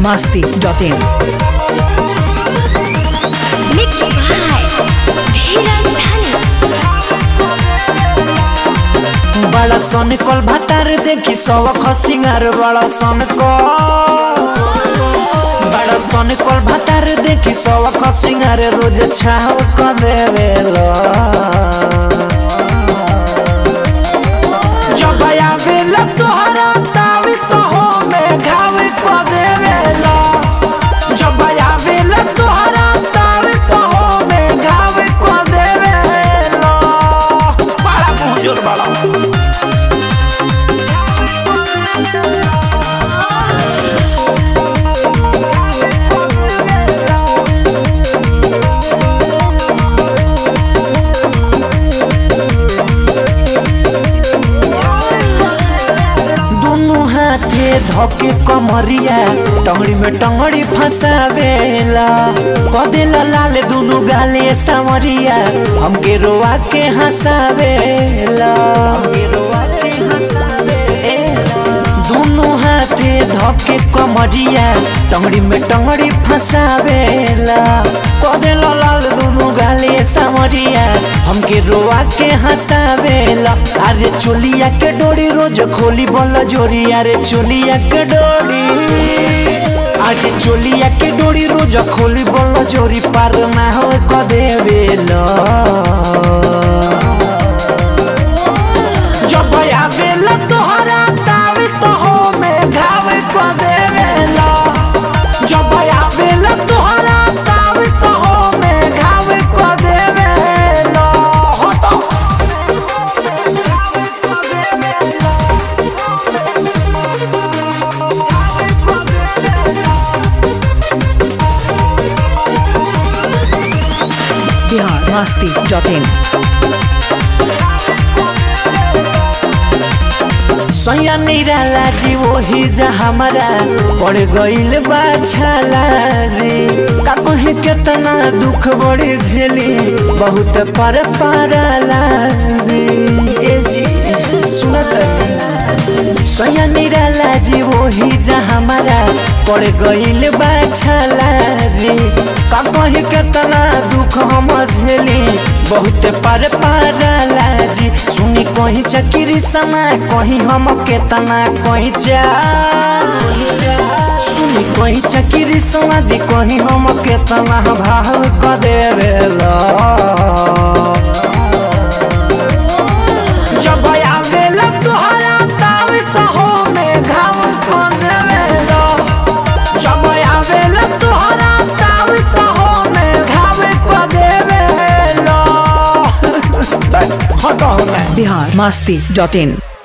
masti.in. Mixed by Dheeraj Dhani. बड़ा सन कल भातार देखी सवख सिंगार बड़ा सन कल बड़ा सन कल भातार देखी सवख सिंगार रोज छाव क देवेला जब आवेला तोहरा तावी तो हो में घाव क देवेला जब आवेला तोहरा तावी तो हो में घाव क देवेला बड़ा मुंहजोर बड़ा दोनों हाथे धके कमरिया टंगड़ी में टंगड़ी फंसावेला कदेला लाल दोनों गाले सावरिया हमके रोआ के हंसावेला हमके रोआ के हंसावेला दोनों हाथे धके कमरिया टंगड़ी में टंगड़ी फंसावेला कदेला लाल दोनों गाले सावरिया हमके रोआ के हंसावेला अरे चोलिया के डोरी रोज खोली बोला जोरी अरे चोलिया के डोरी अरे चोलिया के डोरी रोज खोली बोला जोरी पार ना हो क देवेला जब आवेला तोहरा तावी तो हो में घाव क देवेला जब आवेला तोहरा तावी तो हो में घाव क देवेला हटो Bihar masti.in. सैया निराला जी वही जा हमारा पड़ गईल बा छाला जी का कहे केतना दुख बड़ी झेली बहुत पर पाराला जी ए जी सुनत सैया निराला जी वही जा हमारा पड़ गईल बा छाला जी का कहे केतना दुख हम झेली बहुत पर पाराला जी सुनी कहीं चकिरी समा कहीं हम केतना कहीं जा सुनी कहीं चकिरी समा जी कहीं हम केतना भाव क देवेला जब आवेला तोहरा तावी तो हो में घाव क देवेला जब आवेला तोहरा तावी तो हो में घाव क देवेला हटो ना Bihar masti.in.